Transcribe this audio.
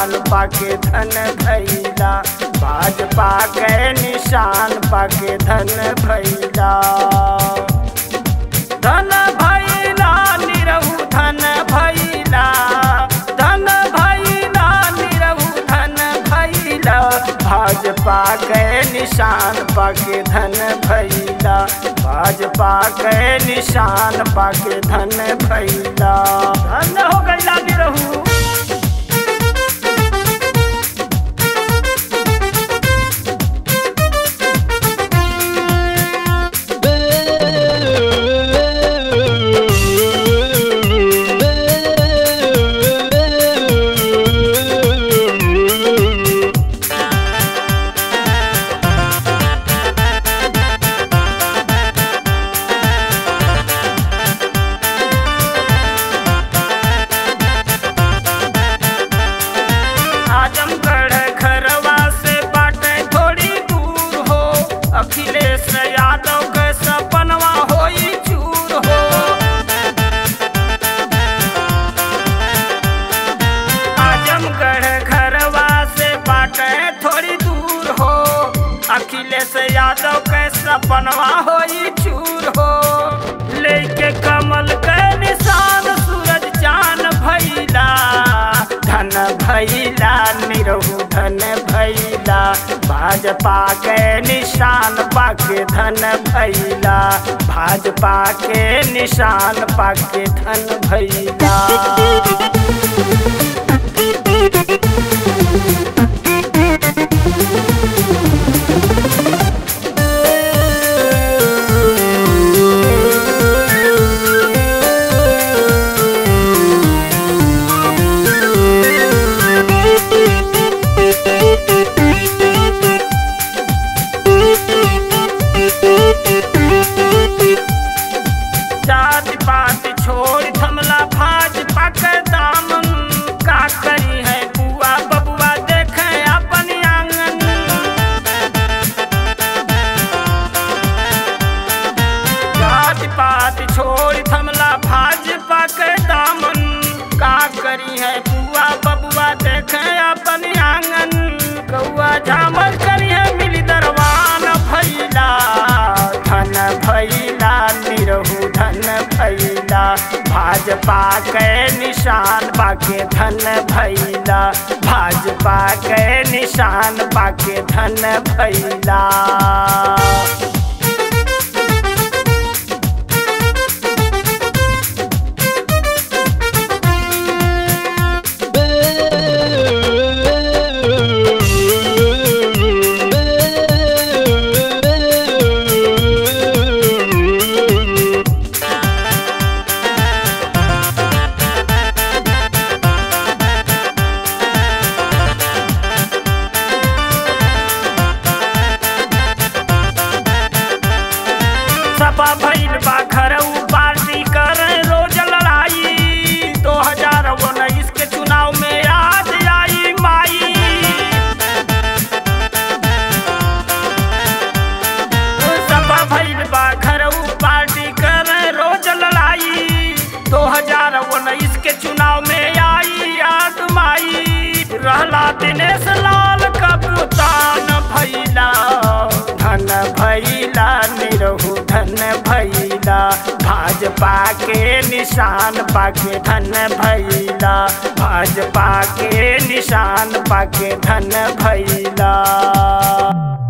निशान पाके धन भैला भाजपा के निशान पाके धन भैला धन भैला निरहु धन भैला धन भैला निरहु धन भैला भाजपा के निशान पाके धन भैला भाजपा के निशान पाके धन भैला धन हो गैला निरहु आजमगढ़ खरवा से बाटे थोड़ी दूर हो अखिलेश यादव के सपनवा होई चूर हो आजमगढ़ खरवा से बाटे थोड़ी दूर हो अखिलेश यादव के सपनवा होई चूर हो लेके कमल के निशान सूरज चान भैला धन भैला निरहु धन भैला भाजपा के निशान पाके धन भैला भाजपा के निशान पाके धन भैला जाति पाति छोड़ थमला भाजपा के दामन का करी है बुआ बबुआ देखे अपन आंगन जाति पाति छोड़ थमला भाजपा के दामन का करी है बुआ बबुआ देखे अपन आंगन कौआ झामर करी है मिली दरवान भैला धन भैला निरहु धन भैला भाजपा के निशान पाके धन भैला भाजपा के निशान पाके धन भैला सपा भइल बा घरऊ पार्टी कर रोज लड़ाई दो हजार उन्नीस के चुनाव में आज आई माई सपा भइल बा घरऊ पार्टी कर रोज लड़ाई दो हजार उन्नीस के चुनाव में आई याद माई रहला दिनेश लाल कप्तान भैला धन भैला निरहु धन भैला भाजपा के निशान पाके धन भैला भाजपा के निशान पाके धन भैला